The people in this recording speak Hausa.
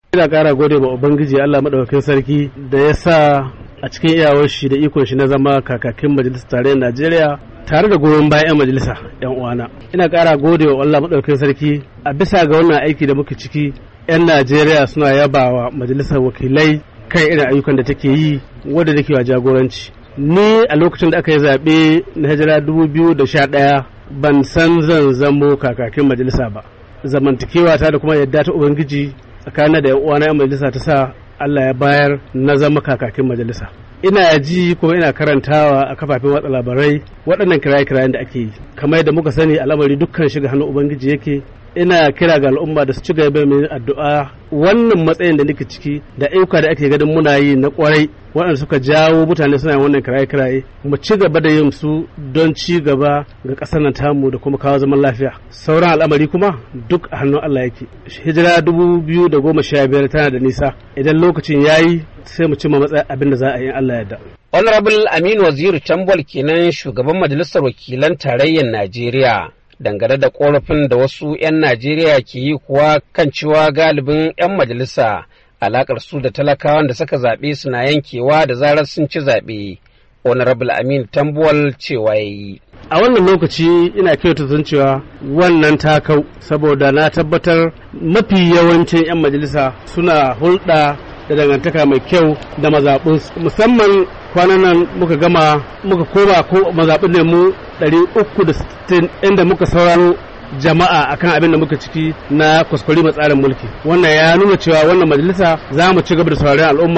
ina ƙara gode wa ubangiji Allah madaukakin sarki da ya sa a cikin iyawar shi da ikon shi na zama kakakin majalisar tarayyar Najeriya tare da goyon bayan 'yan majalisa 'yan uwana ina ƙara gode wa Allah madaukakin sarki a bisa ga wannan aiki da muke ciki 'yan Najeriya suna yabawa majalisar wakilai kan irin ayyukan da take yi wadda take wa jagoranci ni a lokacin da aka yi zaɓe na hijira 2011 ban san zan zamo kakakin majalisa ba zamantakewa ta da kuma yadda ta ubangiji tsakanin da yan uwana yan majalisa ta sa Allah ya bayar na zama kakakin majalisa ina ji kuma ina karantawa a kafafen watsa labarai waɗannan kiraye-kirayen da ake yi kamar yadda muka sani al'amari dukkan shiga hannun ubangiji yake ina kira ga al'umma da su ci gaba mai addu'a wannan matsayin da nake ciki da ayyuka da ake ganin muna yi na kwarai waɗanda suka jawo mutane suna yin wannan kiraye-kiraye mu ci gaba da yin su don ci gaba ga ƙasar nan tamu da kuma kawo zaman lafiya sauran al'amari kuma duk a hannun Allah yake hijira dubu biyu da goma sha biyar tana da nisa idan lokacin yayi sai mu cimma matsayin abin da za a yi Allah yadda. Honorable Aminu Waziri Tambol kenan shugaban majalisar wakilan tarayyar Najeriya. dangane da korafin da wasu 'yan Najeriya ke yi kuwa kan cewa galibin 'yan majalisa alakar su da talakawan da suka zaɓe suna yankewa da zarar sun ci zaɓe. Honorable Amin Tambuwal cewa ya yi. A wannan lokaci ina kyauta sun cewa wannan takau saboda na tabbatar mafi yawancin 'yan majalisa suna hulɗa da dangantaka mai kyau da mazaɓinsu musamman kwanan nan muka gama muka koma ko mazaɓin ne mu 360 inda muka sauraro jama'a akan abin da muka ciki na kwaskwari tsarin mulki wannan ya nuna cewa wannan majalisa za mu ci gaba da sauraron al'umma